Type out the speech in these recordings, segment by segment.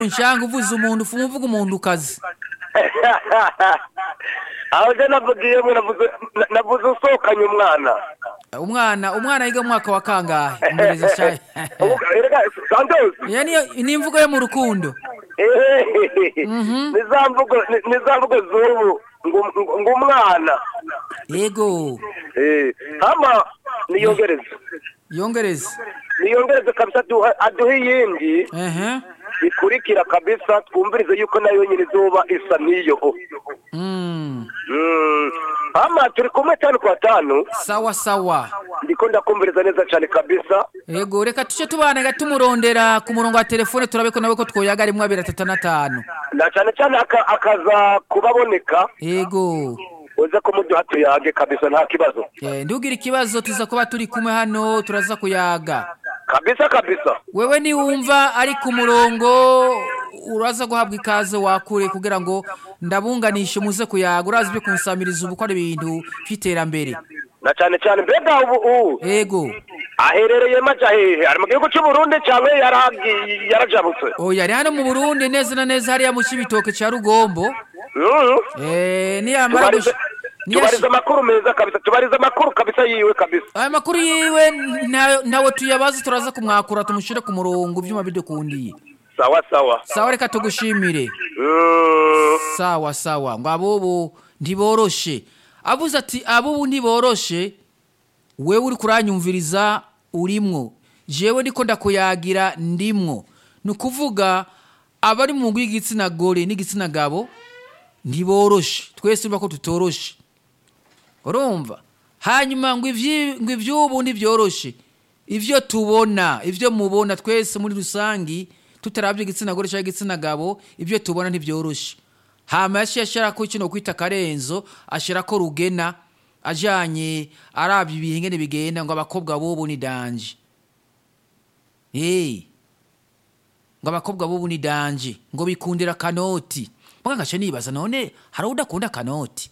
nshanga uvuze umuntu ufuma uvuga umuntu ukazi aho je navugiyemo navuze na- navuze usohokanye umwana umwana umwana yiga mu mwaka wa kangahe umurezi shaye Ubu- erega santos ya niyo ni imvugo yo mu rukundo ni za mvugo ni- ni za mvugo z'ubu ngo- ngo ngo umwana yego Eh, hama niyongereze yongereza niyongereze kabisa aduha- aduhe iyindi ehe ikurikira kabisa twumvirize yuko nayo nyine izuba isa n'iyo Mm. Mm. hama turi kumwe tanu kwa tanu sawa sawa ndiko ndakumviriza neza cyane kabisa yego reka tuce tubana tumurondera ku murongo wa telefone turabe ko nawe ko twoyaga rimwe abiri atatu n'atanu na cyane cyane aka- akaza kubaboneka yego uze kumuduha tuyage kabisa nta kibazo Eh, ntugire ikibazo tuza kuba turi kumwe hano turaza kuyaga kabisa kabisa wewe niwumva ari ku murongo uraza guhabwa ikaze wakure kugira ngo ndabunganishe muze kuyaga urazi ibyo kunsamiriza ubu ko ari ibintu by'iterambere na cyane cyane mbega ubu ubu yego aherereye maja hehe ari mu gihugu cy'u Burundi cyangwa yaragi- yarajabutse oya ari hano mu burundi neza na neza hariya mu kibitoke cya rugombo Mm. Eh, niyamara tubarize gush- niyashi- tubarize amakuru meza kabisa tubarize amakuru kabisa yiwe kabisa aya makuru yiwe nta- ntawe tuyabazi turaza kumwakura tumushyire ku murongo ibyuma bidukundiye sawa sawa sawa reka tugushimire Mm. sawa sawa ngo abubu ntiboroshe avuze ati abubu ntiboroshe wewe uri kuranyumviriza urimwo jewe ndiko ndakuyagira ndimwo ni ukuvuga abari mu ngo y'igitsina gore n'igitsina gabo ntiboroshe twese urumva ko tutoroshe urumva hanyuma ngo ivyi- ngo ivy'ubu ntibyoroshe ivyo tubona ivyo mubona twese muri rusangi tutarabye igitsina gore cyangwa igitsina gabo ivyo tubona ntibyoroshe hama yaciye ashirako kino kwita karenzo ashirako rugena ajanye arabye ibihe ngene bigenda ngo abakobwa bobu ni danje hey. ngo abakobwa bobu ni danje ngo bikundira kanoti mbwa ngace nibaza none hari udakunda kanoti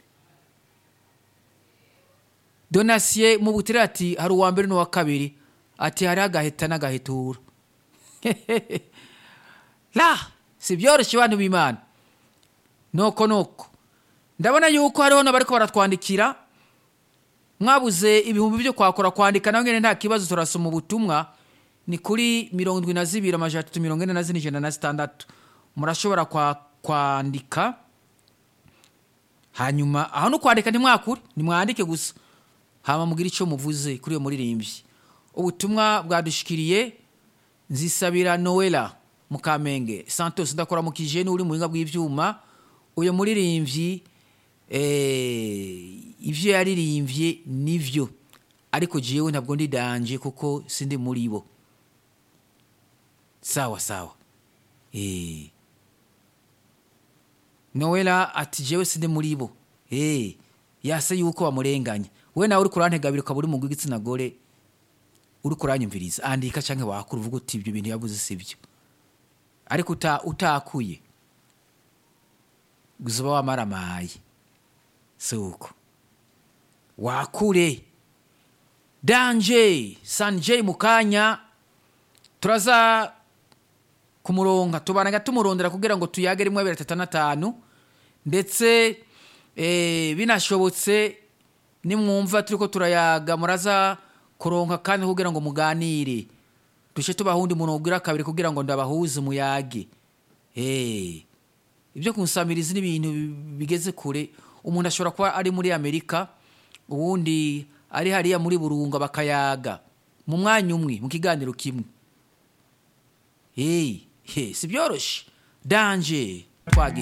donasiye mu butire ati hari uwa mbere n'uwa kabiri ati hari agaheta n'agahetura la si byoroshye bantu b'imana noko noko ndabona yuko hariho n'abariko baratwandikira mwabuze ibihumbi byo kwakora kwandika nawe nyine nta kibazo turasoma ubutumwa ni kuri mirongo indwi na zibiri amajana atatu mirongo ine na zine ijana na zitandatu murashobora kwa, kwandika hanyuma aho no kwandika ntimwakure nimwandike gusa hama mugire icyo muvuze kuri iyo muririmbyi ubutumwa bwadushikiriye nzisabira noela mukamenge santos ndakora mu kijeni uri mu buhinga bw'ibyuma uyu muririmbyi eh, ivyo yaririmbye nivyo ariko jewe ntabwo ndi danje kuko sindi muri bo sawa sawa eh. noela ati jewe sindi muri bo eh. yase yuko bamurenganya we nawe uri kurantegabira ukaba uri mu rw'igitsina gore uri kuranyumviriza andika canke wakura uvuga uti ibyo bintu yavuze sibyo ariko uta, utakuye uzoba wamaramaye si uko wakure danje sanje mu kanya turaza kumuronga tubanaga tumurondera kugira ngo tuyage rimwe abiri atatu n'atanu ndetse eh, binashobotse nimwumva turiko turayaga muraza kuronka kandi kugira ngo muganire duce tubaha undi muntu ubwira kabiri kugira ngo ndabahuze muyage Eh, ibyo kunsamiriza n'ibintu bigeze kure umuntu ashobora kuba ari muri amerika uwundi ari hariya muri burunga bakayaga mu mwanya umwe mu kiganiro kimwe hey, hey, si byoroshye danje twagiye